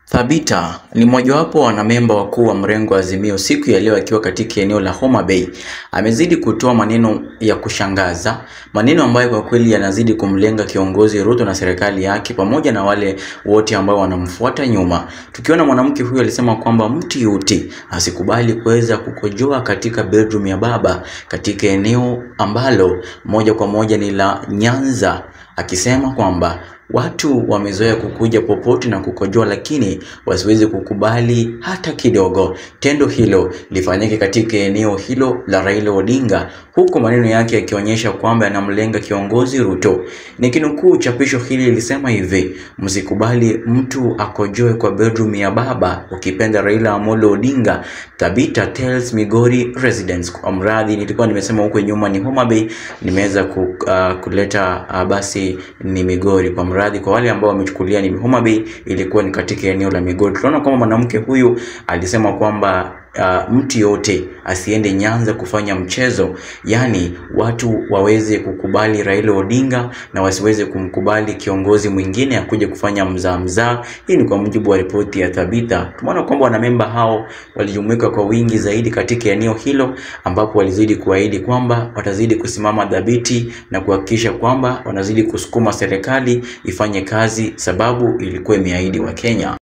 Thabita ni mmojawapo wa wanamemba wakuu wa mrengo wa Azimio siku ya leo akiwa katika eneo la Homa Bay. Amezidi kutoa maneno ya kushangaza, maneno ambayo kwa kweli yanazidi kumlenga kiongozi Ruto na serikali yake pamoja na wale wote ambao wanamfuata nyuma. Tukiona mwanamke huyu alisema kwamba mtu yote asikubali kuweza kukojoa katika bedroom ya baba katika eneo ambalo moja kwa moja ni la Nyanza, akisema kwamba watu wamezoea kukuja popote na kukojoa, lakini wasiwezi kukubali hata kidogo tendo hilo lifanyike katika eneo hilo la Raila Odinga, huku maneno yake yakionyesha kwamba yanamlenga kiongozi Ruto. Nikinukuu chapisho hili lilisema hivi: msikubali mtu akojoe kwa bedroom ya baba, ukipenda Raila Amolo Odinga. Tabita tells Migori residents. Kwa mradhi, nilikuwa nimesema huko nyuma ni Homa Bay, nimeweza ku, uh, kuleta uh, basi ni Migori kwa mradhi kwa wale ambao wamechukulia ni Homa Bay, ilikuwa ni katika eneo la Migori. Tunaona kwamba mwanamke huyu alisema kwamba uh, mtu yote asiende Nyanza kufanya mchezo, yaani watu waweze kukubali Raila Odinga na wasiweze kumkubali kiongozi mwingine akuje kufanya mzaa mzaa. Hii ni kwa mujibu wa ripoti ya Thabita. Tumeona kwamba wanamemba hao walijumuika kwa wingi zaidi katika eneo hilo, ambapo walizidi kuahidi kwamba watazidi kusimama dhabiti na kuhakikisha kwamba wanazidi kusukuma serikali ifanye kazi, sababu ilikuwa imeahidi wa Kenya.